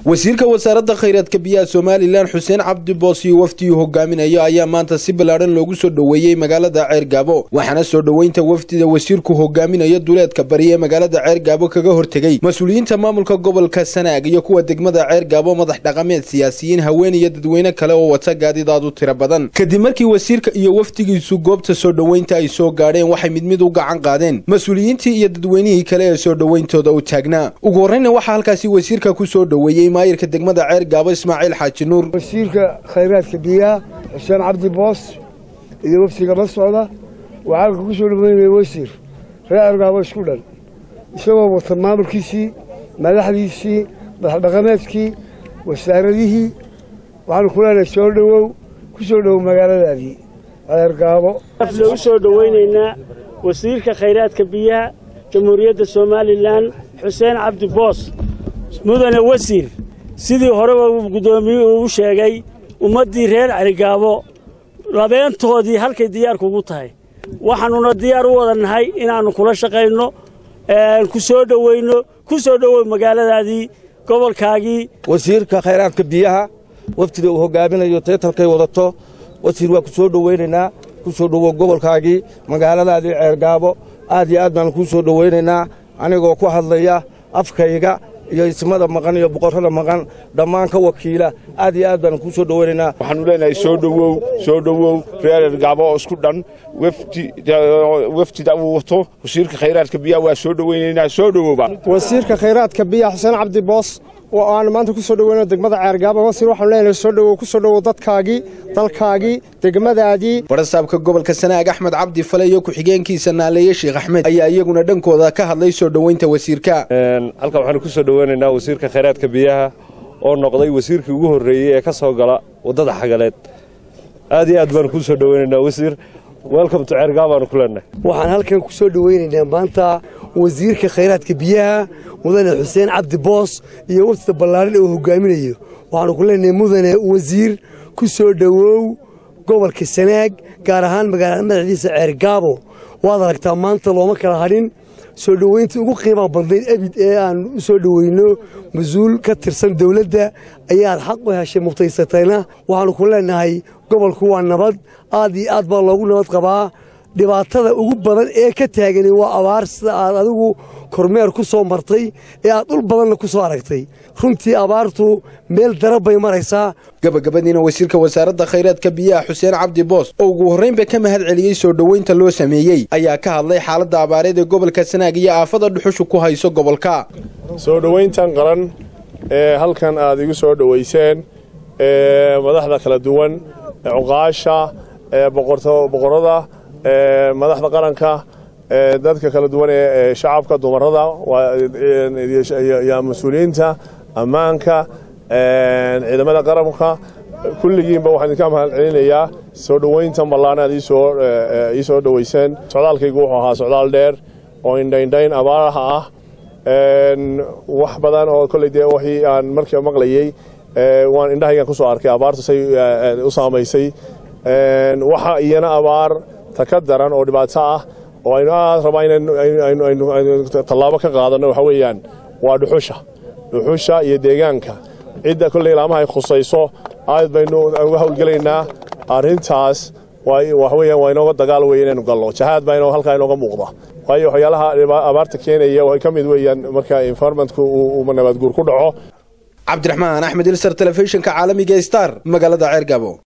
wasiirka wasaaradda khayraadka biyaha somalilan xuseen cabdi boos iyo wafdiyuu hogaaminayo ayaa maanta si ballaadhan loogu soo dhoweeyey magaalada ceergaabo waxaana soo dhoweynta wafdida wasiirku hogaaminayo duleedka bari ee magaalada ceergaabo kaga hortegey mas-uuliyiinta maamulka gobolka sanaag iyo kuwa degmada ceergaabo madax dhaqameed siyaasiyiin haween iyo dadweyne kale oo wata gaadidaad u tiro badan kadib markii wasiirka iyo wafdigiisu goobta soo dhoweynta ay soo gaadheen waxay mid mid u gacan qaadeen mas-uuliyiintii iyo dadweynihii kale ee soo dhoweyntooda u taagnaa ugu horreyna waxaa halkaasi wasiirka ku soo dhoweeyey maayirka degmada ceer gaabo ismaaciil xaaji nuur wasiirka khayraadka biyaha xuseen cabdi boos iyo waftiga la socda waxaa halka ku soo dhoweynaya wasiir reer ceergaabo isku dhan isagoo wata maamulkiisii madaxdiisii madaxdhaqameedkii wasaaradihii waxaanu ku leenahay soo dhowow ku soo dhowow magaaladaadii ceergaabo u soo dhoweynaynaa wasiirka khayraadka biyaha jamhuuriyadda somalilan xuseen cabdi boos mudane wasiir sidii horeba uu guddoomiyuhu u sheegay ummaddii reer celigaabo labeentoodii halkay diyaarku ugu tahay waxaannuna diyaar u wada nahay inaannu kula shaqayno ku soo dhoweyno ku soo dhowow magaaladaadii gobolkaagii wasiirka khayraadka biyaha wafdida uu hogaaminayo teetalkay wadato wasiir waa ku soo dhoweynaynaa ku soo dhowow gobolkaagii magaaladaadii ceergaabo aad iyo aad baanu kuu soo dhoweynaynaa anigoo ku hadlaya afkayga iyo ismada maqan iyo boqorrada maqan dhammaan ka wakiila aad iyo aad baanu kuu soo dhoweynaynaa waxaanu leenahay soo dhowow soo dhowow reer ceergaabo oo isku dhan wafdida uu wato wasiirka khayraadka biyaha waa soo dhoweynaynaa soo dhowowba wasiirka khayraadka biyaha xuseen cabdi boos oo aanu maanta ku soo dhoweyno degmada ceergaabo wasiir waxaanu leenahay soo dhowow ku soo dhowow dadkaagii dalkaagii degmadaadii barasaabka gobolka sanaag axmed cabdi fale iyo ku-xigeenkiisa naaleeye sheekh axmed ayaa iyaguna dhankooda ka hadlay soo dhoweynta wasiirka halkan waxaanu ku soo dhoweynaynaa wasiirka khayraadka biyaha oo noqday wasiirkii ugu horreeyey ee ka soo gala waddada xagaleed aad iyo aad baanu kuu soo dhoweynaynaa wasiir welcome to ceergaabo baanu ku leenahay waxaan halkan ku soo dhoweynaynaa maanta wasiirka khayraadka biyaha mudane xuseen cabdi boos iyo wafdida ballaaran ee uu hogaaminayo waxaanu ku leenahay mudane wasiir ku soo dhowow gobolka sanaag gaar ahaan magaalada madaxdiisa ceergaabo waad aragtaa maanta looma kala hadhin soo dhoweyntii ugu qiimaha badnayd abid ee aan u soo dhoweyno mas-uul ka tirsan dawladda ayaad xaq u heshay mutaysatayna waxaannu ku leenahay gobolku waa nabad aad iyo aad baa loogu nabad qabaa dhibaatada ugu badan ee ka taagani waa abaar sida aad adigu kormeer ku soo martay ee aad dhul badanna ku soo aragtay runtii abaartu meel darab bay maraysaa gabagabadiina wasiirka wasaaradda khayraadka biyaha xuseen cabdi boos oo ugu horraynba ka mahad celiyey soo dhoweynta loo sameeyey ayaa ka hadlay xaaladda abaareed ee gobolka sanaag iyo aafada dhuxushu ku hayso gobolka soo dhoweyntan qaran ee halkan aad igu soo dhoweyseen ee madaxda kala duwan cuqaasha boqorada madaxda qaranka dadka kala duwan ee shacabka dumarada iyo mas-uuliyiinta ammaanka ciidamada qaranka kulligiinba waxaan idinka mahad celinayaa soo dhoweyntan ballaan aad ii soo dhoweyseen socdaalkaygu wuxuu ahaa socdaal dheer oo indhaindhayn abaaraha ah wax badan oo kolley dee wixii aan markiiba maqlayey waan indhahaygan ku soo arkay abaartu say u saamaysay waxa iyana abaar ta ka daran oo dhibaato ah oo aynu aad rabaa inaynu tallaabo ka qaadanno waxa weeyaan waa dhuxusha dhuxusha iyo deegaanka cidda kolley ilaamahay khusayso aad baynu uga howlgelaynaa arrintaas waxa weeyaan waa inooga dagaal weeye inaynu galno jahaad baa halkaa inooga muuqda waayo waxyaalaha abaarta keenaya way ka mid weeyaan marka environmentku uu nabaadguur ku dhaco cabdiraxmaan axmed ilsar telefishinka caalamiga star magaalada ceergabo